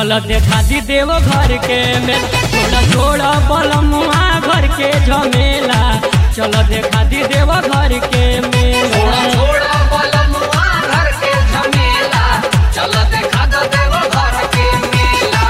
चल देखा दी देव घर के मेल छोड़ा छोड़ा बलमुआ घर के झमेला चल देखा दी देव घर के मेला छोड़ा छोड़ा बलमुआ घर के झमेला चल देखा दो देव घर के मेला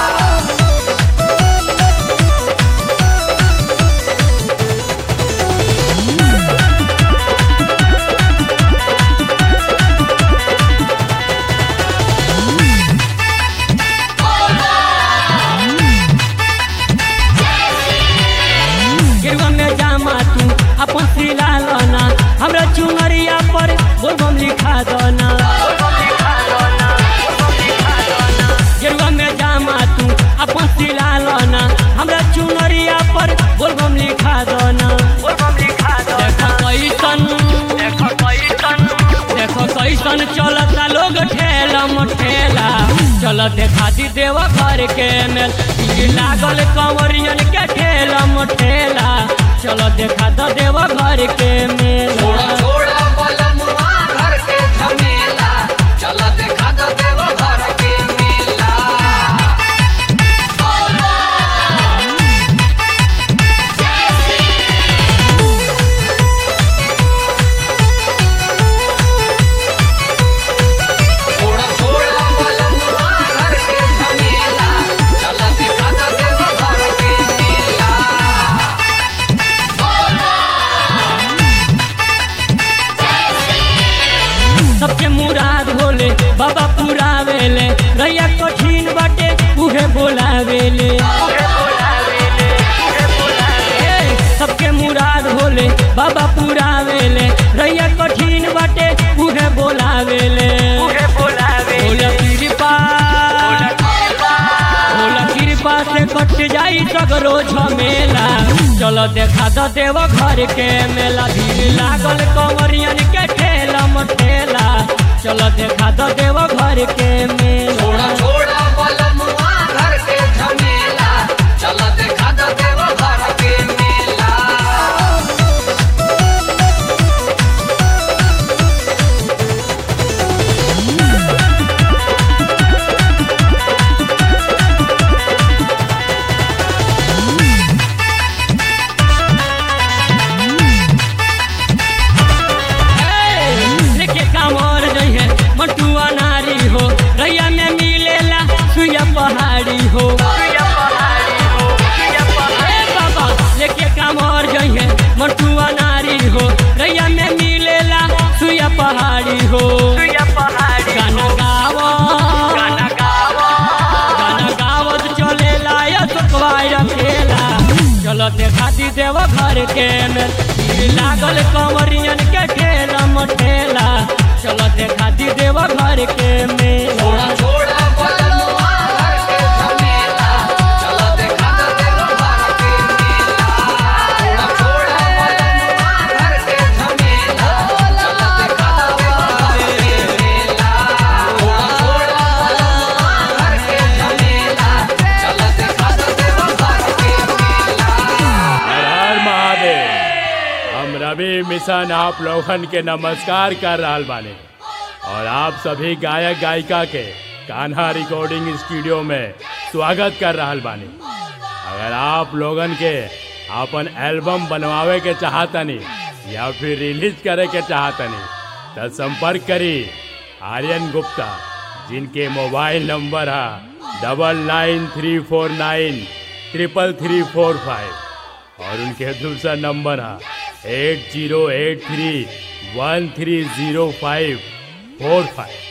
गिरवा में जामा तू अपन सिला लना हमरा चुनरिया पर बोलबम लिखा दना गिरवा में जामा तू अपन सिला लना हमरा चुनरिया पर बोलबम लिखा दना देखो कैसन देखो कैसन देखो कैसन चलता लोग ठेला मठेला चल देखा दी देव घर के मेल भीड़ लागल कंवरियन के ठेला मठेला चल देखा द देव घर के मेल छोड़ा छोड़ा बलमुआ घर के झमेला चल देखा दो देव घर के मेला छोड़ा छोड़ा बलमुआ घर के झमेला चल देखा दो देव घर के मेला सबके मुराद होले बाबा पुरावेले रैया कठिन बाटे उहे बोलावेले ए, सबके मुराद होले बाबा पुरावेले रैया कठिन बाटे उहे बोलावेले भोला कृपा भोला कृपा से कट जाई सगरो झमेला चलो देखा द देव घर के मेला भीड़ लागल कंवरियन के ठेला मठेला चलो देखा द देव घर के मेला छोड़ा छोड़ा बलमुआ घर के झमेला चल देखा दो देव घर के मेला लेके कांवर जइहे मटुआ नारी हो रैया में मिलेला सुइया पहाड़ी हो ए बाबा लेके कांवर जइहे मटुआ नारी हो रैया में मिलेला सुइया पहाड़ी हो गाना गावा गाना गावत चलेला या सुखवाई रखेला चलो देखा दी देव घर के मेल भीड़ लागल कंवरियन के ठेला मठेला चलो देखा दी देव घर के मेला छोड़ा छोड़ा बलमुआ घर के झमेला चल देखा दो देव घर के मेला छोड़ा छोड़ा बलमुआ घर के झमेला चल देखा दो देव घर के मेला छोड़ा छोड़ा बलमुआ घर के झमेला चल देखा दो देव घर के मेला हर हर महादेव हम रवि मिशन आप लोगन के नमस्कार कर रहल बानी और आप सभी गायक गायिका के कान्हा रिकॉर्डिंग स्टूडियो में स्वागत कर रहल बानी अगर आप लोगन के अपन एल्बम बनवावे के चाहतनी या फिर रिलीज करे के चाहतनी तो संपर्क करी आर्यन गुप्ता जिनके मोबाइल नंबर है double nine three four nine triple three four five और उनके दूसरा नंबर है eight zero eight three one three zero five four five